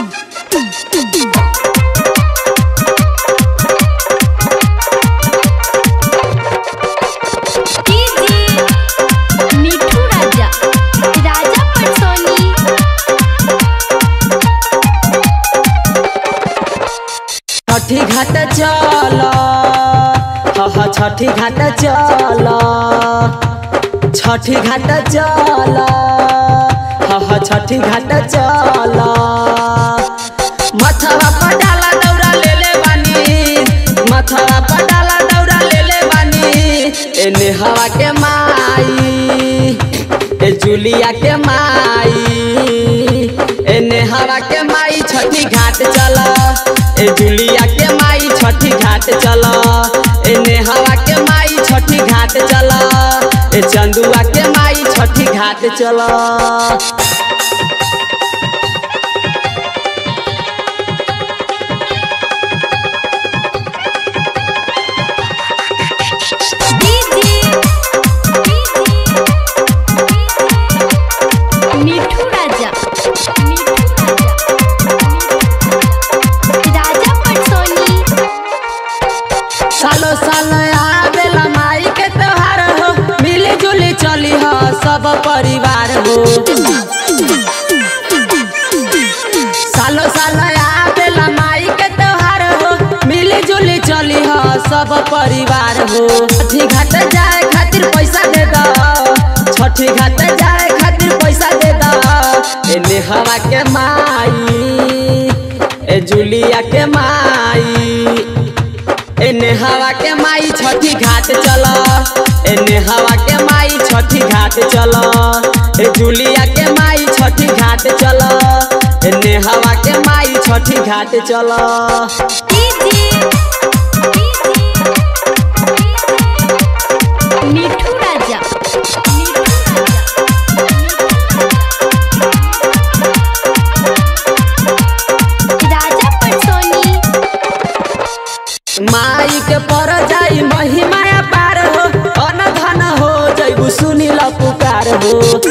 DJ मिठू राजा राजा पटसोनी छठी घाट चल ह छठी घाट चल छठी घाट चल ह छठी घाट चल मथवा पर डाला दौरा ले ले बानी मथवा पर डाला दौरा ले ले बानी एने हवा के माई ए जुलिया के माई एने हवा के माई छठी घाट चल ए जुलिया के माई छठी घाट चल एने हवा के माई छठी घाट चल ए चंदुआ के माई छठी घाट चल मिठू राजा मिठू राजा राजा पटसोनी सालो साल आवेला माई के त्योहार हो मिली जुली चली हो सब परिवार हो सालो साल आवेला माई के त्योहार हो मिली जुली चली हो सब परिवार हो छठी घाट जाए खातिर पैसा दे दो छठी घाट जाए खातिर पैसा दे दो एने हवा के माई ए जुलिया के माई एने हवा के माई छठी घाट चल एने हवा के माई छठी घाट चल ए जुलिया के माई छठी घाट चल एने हवा के माई छठी घाट चल मिठू राजा मिठू राजा राजा पटसोनी माई के पर जाई महिमाया पार हो अन धन हो जैबू सुनील पुकार हो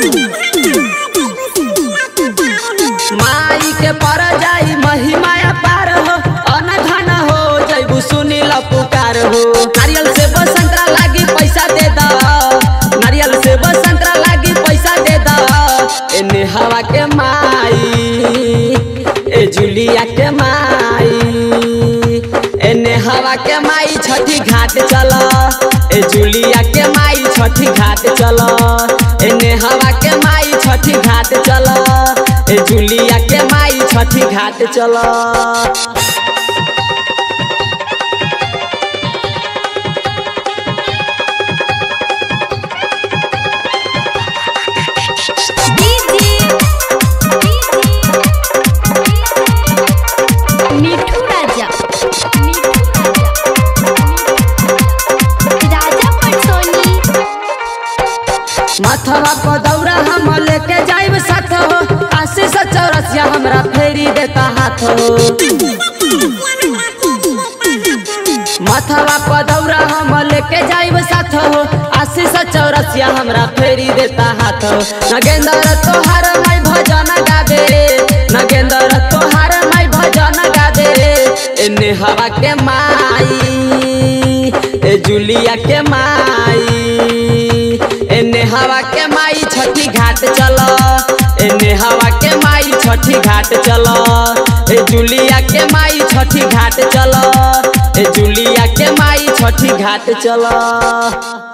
माई के पर जाई महिमाया पार हो अन धन हो जैबू सुनील पुकार हो नारियल से संतरा लागी पैसा दे द नारियल से संतरा लागी पैसा दे द एने हवा के माई ए जुलिया के माई एने हवा के माई छठी घाट चल ए जुलिया के माई छठी घाट चल एने हवा के माई छठी घाट चल ए जुलिया के माई छठी घाट चल मिठू राजा मिठू राजा राजा पटसोनी मथवा पर दौरा हम लेके जाइब साथ हो आशीष चौरसिया हमरा फेरी देता हाथ हो मथवा पर दौरा हम लेके जाइब साथ हो आशीष चौरसिया हमरा फेरी देता हाथ हो नगेंद्र तोहार माई भजन गावे नगेंद्र तोहार माई भजन गावे एने हवा के माई ए जुलिया के माई एने हवा के माई छठी घाट चल एने हवा के माई छठी घाट चल ए जुलिया के माई छठी घाट चल ए जुलिया के माई छठी घाट चल